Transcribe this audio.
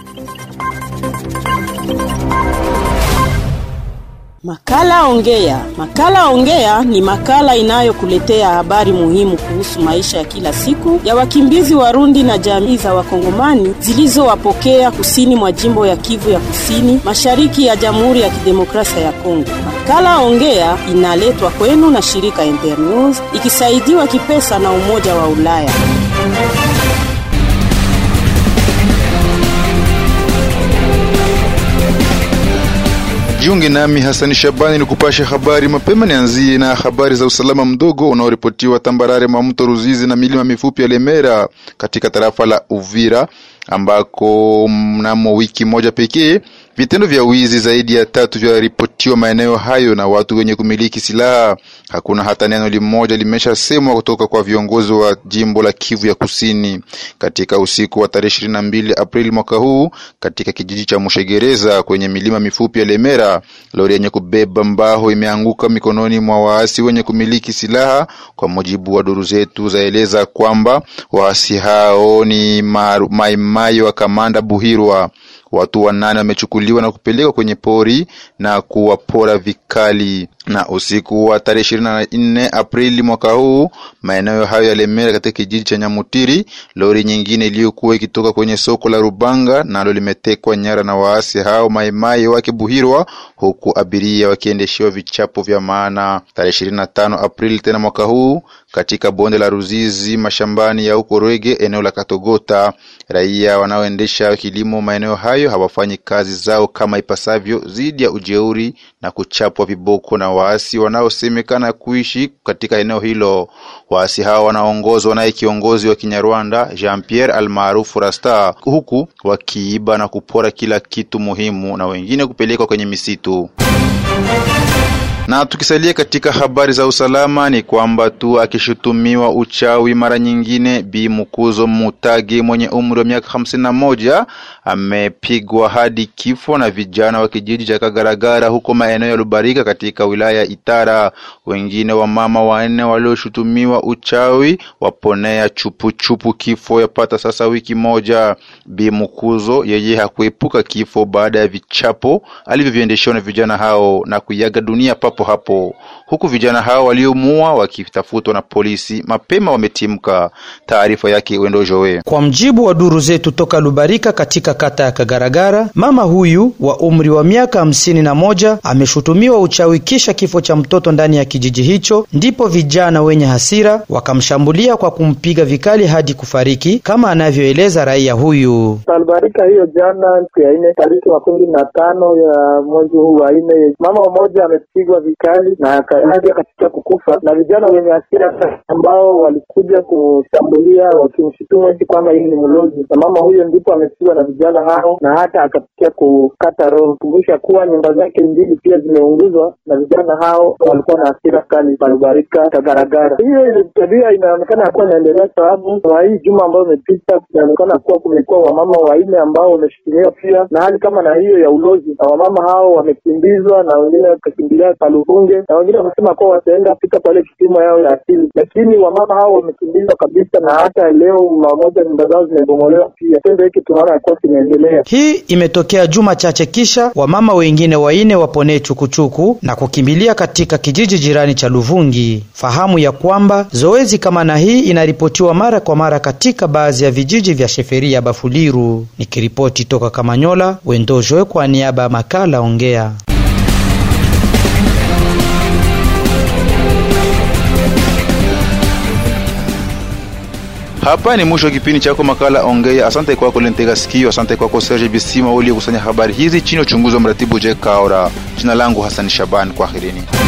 Makala Ongea. Makala Ongea ni makala inayokuletea habari muhimu kuhusu maisha ya kila siku ya wakimbizi Warundi na jamii za Wakongomani zilizowapokea kusini mwa jimbo ya Kivu ya Kusini, mashariki ya Jamhuri ya Kidemokrasia ya Kongo. Makala Ongea inaletwa kwenu na shirika Internews ikisaidiwa kipesa na Umoja wa Ulaya. Jiunge nami Hasani Shabani ni kupasha habari mapema. Nianzie na habari za usalama mdogo unaoripotiwa tambarare mwa mto Ruzizi na milima mifupi ya Lemera katika tarafa la Uvira ambako mnamo wiki moja pekee vitendo vya wizi zaidi ya tatu vyaripotiwa maeneo hayo na watu wenye kumiliki silaha. Hakuna hata neno limoja limeshasemwa kutoka kwa viongozi wa jimbo la Kivu ya Kusini. Katika usiku wa tarehe ishirini na mbili Aprili mwaka huu, katika kijiji cha Mushegereza kwenye milima mifupi ya Lemera, lori yenye kubeba mbao imeanguka mikononi mwa waasi wenye kumiliki silaha. Kwa mujibu wa duru zetu zaeleza kwamba waasi hao ni maimai wa kamanda Buhirwa. Watu wanane wamechukuliwa na kupelekwa kwenye pori na kuwapora vikali. Na usiku wa tarehe ishirini na nne Aprili mwaka huu, maeneo hayo ya Lemera katika kijiji cha Nyamutiri, lori nyingine iliyokuwa ikitoka kwenye soko la Rubanga nalo limetekwa nyara na waasi hao maimai wake Buhirwa, huku abiria wakiendeshewa vichapo vya maana. Tarehe ishirini na tano Aprili tena mwaka huu, katika bonde la Ruzizi mashambani ya huko Rwege eneo la Katogota, raia wanaoendesha kilimo maeneo hayo hawafanyi kazi zao kama ipasavyo, zidi ya ujeuri na kuchapwa viboko na waasi wanaosemekana kuishi katika eneo hilo. Waasi hao wanaongozwa naye kiongozi wa Kinyarwanda Jean Pierre almaarufu Rasta, huku wakiiba na kupora kila kitu muhimu na wengine kupelekwa kwenye misitu na tukisalia katika habari za usalama ni kwamba tu akishutumiwa uchawi mara nyingine, Bi Mukuzo Mutage mwenye umri wa miaka hamsini na moja amepigwa hadi kifo na vijana wa kijiji cha Kagaragara huko maeneo ya Lubarika katika wilaya ya Itara. Wengine wa mama wanne walioshutumiwa uchawi waponea chupuchupu kifo yapata sasa wiki moja. Bi Mukuzo yeye hakuepuka kifo baada ya vichapo alivyoviendeshewa na vijana hao na kuiaga dunia papo hapo huku vijana hao waliomuua wakitafutwa na polisi mapema wametimka. Taarifa yake Wendo Jowe. Kwa mjibu wa duru zetu toka Lubarika katika kata ya Kagaragara, mama huyu wa umri wa miaka hamsini na moja ameshutumiwa uchawi kisha kifo cha mtoto ndani ya kijiji hicho. Ndipo vijana wenye hasira wakamshambulia kwa kumpiga vikali hadi kufariki, kama anavyoeleza raia huyu. Lubarika hiyo jana, siku ya nne tariki makumi na tano ya mwezi huu wa nne, mama mmoja amepigwa vikali na akaja katika kukufa na vijana wenye hasira ambao walikuja kushambulia wakimshutumu eti kwamba hii ni mlozi, na mama huyo ndipo amepigwa na vijana hao na hata akafikia kukata roho. Kumbusha kuwa nyumba zake mbili pia zimeunguzwa na vijana hao, walikuwa na hasira kali palubarika Kagaragara. Hiyo tabia inaonekana ya kuwa inaendelea, sababu wa hii juma ambayo imepita inaonekana kuwa kumekuwa wamama wanne ambao wameshutumiwa pia na hali kama na hiyo ya ulozi, na wamama hao wamekimbizwa na wengine wakakimbilia Palufunge na wengine wamesema kuwa wataenda katika pale kipimo yao ya asili, lakini wamama hao wamekimbizwa kabisa, na hata leo mamoja nyumba zao zimebomolewa pia. Tendo hiki tunaona yakuwa kinaendelea. Hii imetokea juma chache kisha wamama wengine waine waponee chukuchuku na kukimbilia katika kijiji jirani cha Luvungi. Fahamu ya kwamba zoezi kama na hii inaripotiwa mara kwa mara katika baadhi ya vijiji vya sheferi ya Bafuliru. Nikiripoti toka Kamanyola, Wendojoe kwa niaba ya makala Ongea. Hapa ni mwisho wa kipindi chako makala Ongea. Asante kwako Lentega Sikio, asante kwako Serge Bisima uliokusanya habari hizi chini ya uchunguzi wa mratibu Jack Kaora. Jina langu Hassan Shaban, kwaherini.